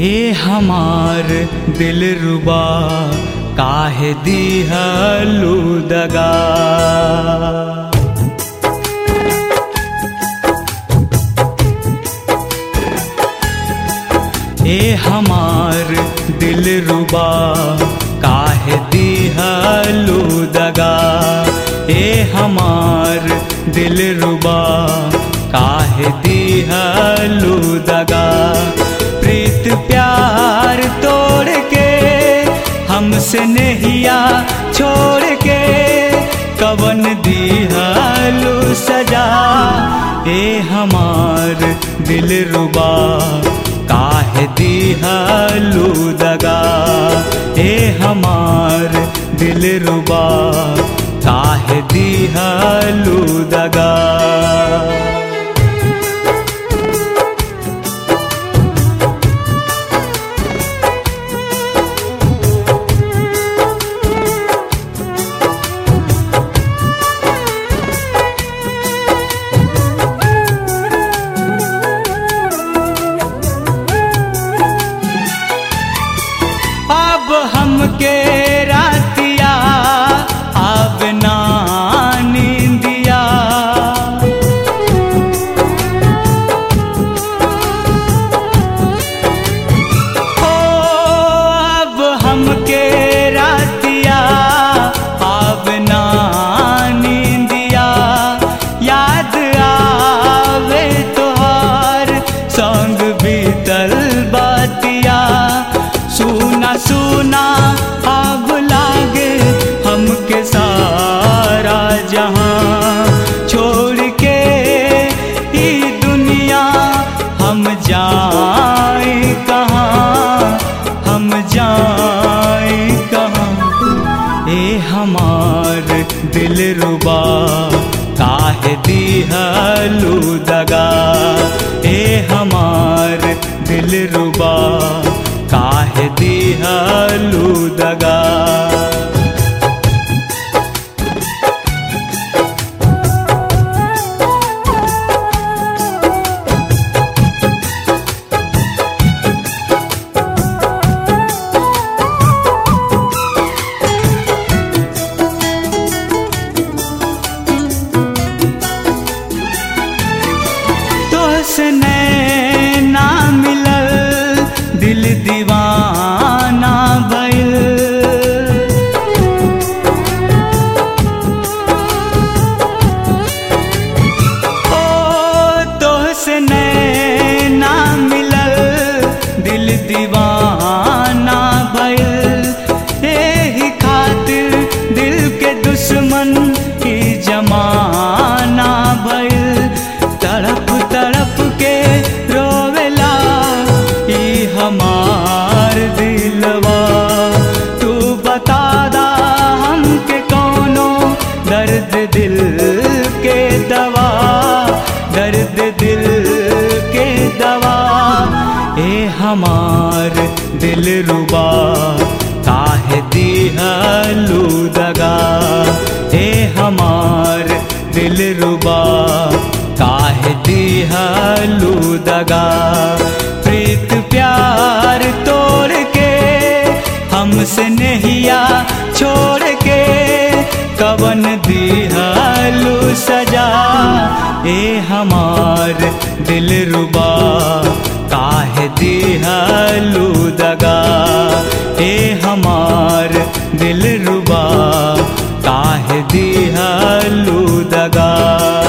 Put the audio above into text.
ए हमार दिल रुबा काहे दिहलू दगा ए हमार दिल रुबा काहे दिहलू दगा ए हमार दिल रुबा काहे दिहलू दगा प्रीत प्यार तोड़ के हमसे नहिया छोड़ के कवन दिहलू सजा ए हमार दिल रुबा काहे दिहलू दगा ए हमार दिल रुबा काहे दिहलू दगा अब हमके रातिया अब ना नींदिया ओ अब हमके रातिया अब ना नींदिया याद आवे तोहार संग बीतल बातिया सुना सुना अब लागे हमके सारा जहां छोड़ के ई दुनिया हम जाए कहाँ हम जाए कहाँ ए हमार दिल रुबा काहे दिहलू दगा ए हमार दिल रुबा काहे दिहलू दगा तोसने ना मिलल दिल दीवाना भइल ओ तोसने ना मिलल दिल दीवाना भइल एही खातिर दिल के दुश्मन की जमाना भइल तड़प तड़प के रोवेला ई हमार दिलवा तू बता दा हमके कौनो दर्द दिल के दवा दर्द दिल के दवा ए हमार दिल रुबा काहे दिहलू दगा ए हमार दिल रुबा काहे दिहलू दगा प्रीत प्यार तोड़ के हमसे नहिया छोड़ के कवन दिहलू सजा ए हमार दिल रुबा काहे दिहलू दगा ए हमार दिल रुबा काहे दिहलू दगा